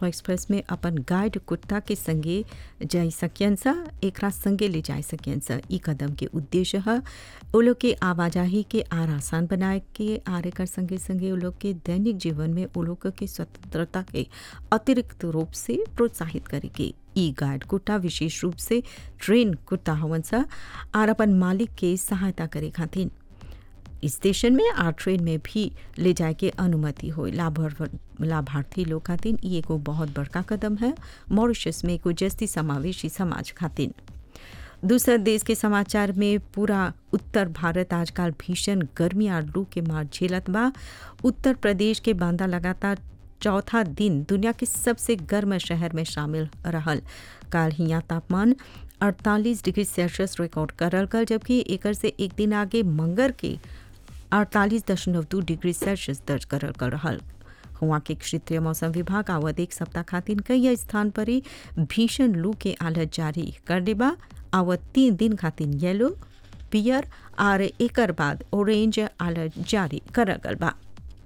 Express में अपन guide कुत्ता के संगे जाई सकियन सा एकरा संगे ले जाए सकियन सा ई कदम के उद्देश्य है वो लोग के आवाजाही के आर आसान बनाए के आर एकर संगे संगे वो लोग के दैनिक जीवन में वो लोग के स्वतंत्रता के अतिरिक्त रूप से प्रोत्साहित करे के ई गाइड कुत्ता विशेष रूप से ट्रेन कुत्ता हवन सा आर अपन मालिक के सहायता करे खातिर स्टेशन में आ ट्रेन में भी ले जाए के अनुमति हो लाभार्थी लोग खातिर ई एगो बहुत बड़का कदम है मॉरिशस में एगो जस्ती समावेशी समाज खातिर दूसर देश के समाचार में पूरा उत्तर भारत आजकल भीषण गर्मी और लू के मार झेलत बा उत्तर प्रदेश के बांदा लगातार चौथा दिन दुनिया के सबसे गर्म शहर में शामिल रहल काल हिया तापमान 48 डिग्री सेल्सियस रिकॉर्ड करल गल जबकि एकर से एक दिन आगे मंगर के अड़तालीस दशमलव दू डिग्री सेल्सियस दर्ज करल कर रहल हुआ के क्षेत्रीय मौसम विभाग आवत एक सप्ताह खातिर कई स्थान पर ही भीषण लू के आलत जारी कर देबा आवत तीन दिन खातिर येलो पियर और एकर बाद ऑरेंज अलर्ट जारी करल गल बा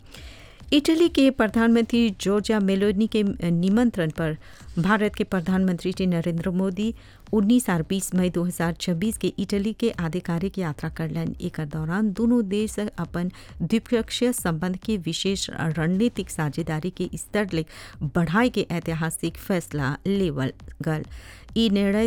इटली के प्रधानमंत्री जॉर्जिया मेलोनी के निमंत्रण पर भारत के प्रधानमंत्री श्री नरेंद्र मोदी 19 और 20 मई 2026 के इटली के आधिकारिक यात्रा करलन एक दौरान दोनों देश अपन द्विपक्षीय संबंध के विशेष रणनीतिक साझेदारी के स्तर ले बढ़ाई के ऐतिहासिक फैसला लेवल गल ई निर्णय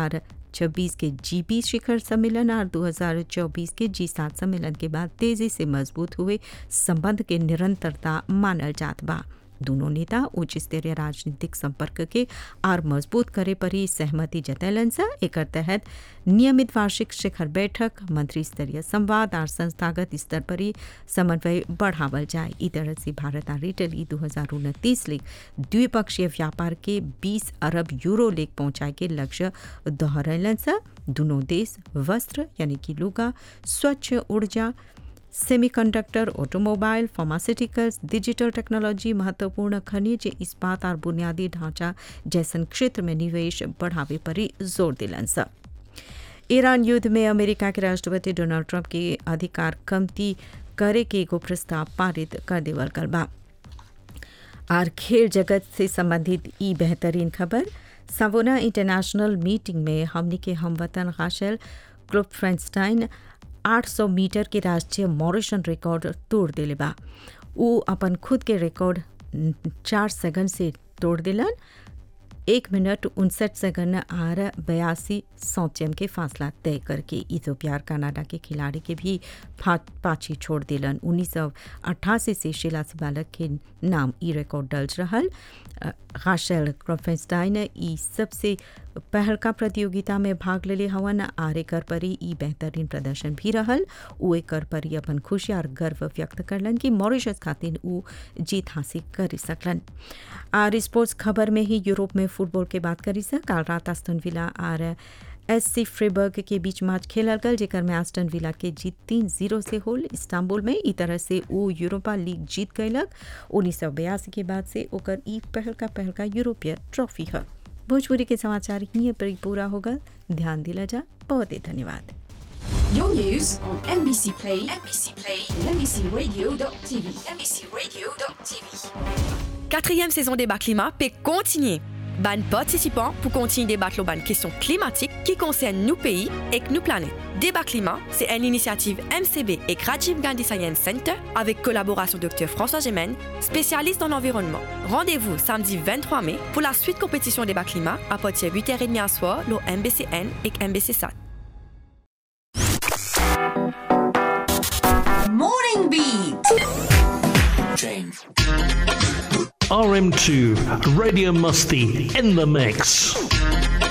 2026 के जी बीस शिखर सम्मेलन और 2024 के जी सात सम्मेलन के बाद तेजी से मजबूत हुए संबंध के निरंतरता मानल जात बा दोनों नेता उच्च स्तरीय राजनीतिक संपर्क के और मजबूत करे पर ही सहमति जतैलन सा एक तहत नियमित वार्षिक शिखर बैठक मंत्री स्तरीय संवाद और संस्थागत स्तर पर ही समन्वय बढ़ावल जाए ई तरह से भारत और इटली दो हजार उनतीस लेख द्विपक्षीय व्यापार के 20 अरब यूरो लेख पहुंचाए के लक्ष्य दोहरैलन सा दोनों देश वस्त्र यानी कि लुगा स्वच्छ ऊर्जा semiconductor automobile pharmaceuticals digital technology महत्वपूर्ण खनिज इस्पात और बुनियादी ढांचा जैसन क्षेत्र में निवेश बढ़ावे पर ही जोर दिलन सा ईरान युद्ध में अमेरिका के राष्ट्रपति डोनाल्ड ट्रंप के अधिकार कमती करे के एगो प्रस्ताव पारित कर देवल गल बा आर खेल जगत से संबंधित ई बेहतरीन खबर सवोना इंटरनेशनल मीटिंग में हमनी के हमवतन हासिल ग्रुप फ्रेंस्टाइन 800 मीटर के राष्ट्रीय मॉरिशन रिकॉर्ड तोड़ दिले बा उ अपन खुद के रिकॉर्ड चार सेकंड से तोड़ दिलन एक मिनट उनसठ सेकंड आर बयासी सौचम के फासला तय करके इथोपिया कनाडा के खिलाड़ी के भी पाछी छोड़ दिलन उन्नीस सौ अट्ठासी से शीला बालक के नाम ई रिकॉर्ड दर्ज रहल गाशल क्रोफेंस्टाइन ई सबसे पहलका प्रतियोगिता में भाग लेले हवन आर एकर परी ई बेहतरीन प्रदर्शन भी रहल उ एकर परी अपन खुशी और गर्व व्यक्त करलन कि मॉरिशस खातिर उ जीत हासिल कर सकलन आर स्पोर्ट्स खबर में ही यूरोप में फुटबॉल के बात करी सा काल रात आस्टन विला और एस सी फ्रेबर्ग के बीच मैच खेलल गल जेकर में आस्टन विला के जीत तीन जीरो से होल इस्तांबुल में ई तरह से वो यूरोपा लीग जीत गयलक उन्नीस सौ बयासी के बाद से ओकर ई पहल का पहल का यूरोपीय ट्रॉफी है भोजपुरी के समाचार ही पर पूरा होगा ध्यान दिला जा बहुत ही धन्यवाद Your news on NBC Play, NBC Play, NBCRadio.tv, NBCRadio.tv. Quatrième saison Débat Climat peut continuer. Ban participants pour continuer débattre ban questions climatiques qui concernent nos pays et nos planètes. Débat Climat, c'est une initiative MCB et Rajiv Gandhi Science Center avec collaboration Dr François Gemène, spécialiste dans l'environnement. Rendez-vous samedi 23 mai pour la suite compétition Débat Climat à partir de 8h30 à soir, le MBCN et MBC SAT. Morning Beat. RM2 Radio Musty in the mix.